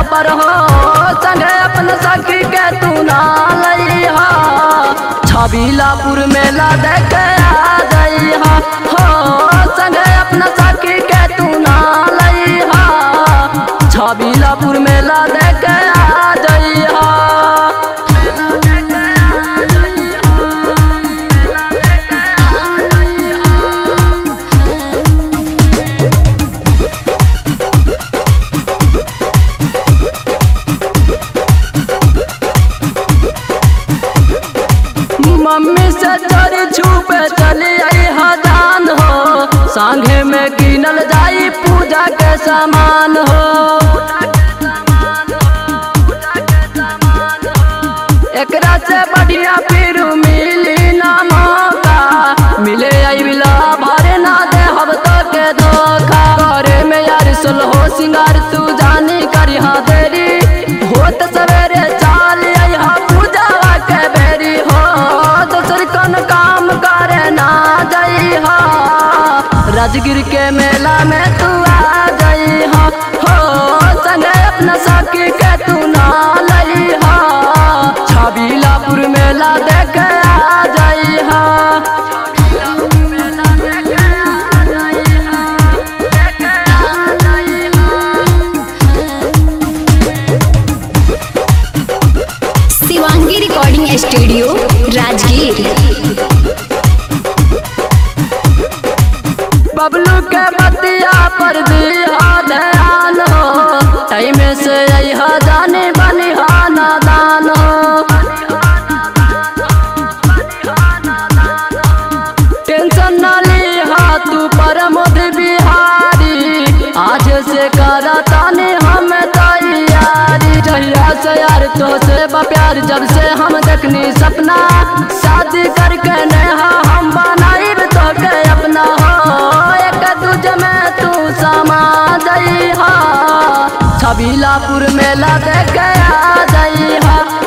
पर हो संगे अपन सखी के तू ना लइहा छबीलापुर मेला देख आ जइहा हो संगे अपन सखी के तू ना लइहा छबीलापुर मेला देख आ जइहा मम्मी से चोरी छुपे चली आई हजान हो संगे में गिनल जाई पूजा के सामान हो एकरा से बढ़िया फिर मिली ना मौका मिले आई बिला भरे ना दे हब तो के धोखा करे में यार सुल हो सिंगार तू जानी करी हाँ देरी होत सवेरे चाल आई हा पूजा के बेरी हो दोसर कौन काम करे ना जाई हा राजगिर के मेला में तू आ जाई हा हो संगे अपना सखी के तू ना लई हा छबीलापुर मेला देख आ जाई हा शिवांगी रिकॉर्डिंग स्टूडियो राजगीर बबलू के बतिया पर दिया ध्यान हो टाइम से अहा जाने बनिहा नादान हो टेंशन न लिहा तू परमोद बिहारी आज से करा ताने हम तैयारी जहिया से यार तो से बा प्यार जब से हम देखनी सपना शादी करके नेहा हम बनाई तो के अपना हो एक दूजे में तू समा जइहा छबीलापुर मेला देख आ जइहा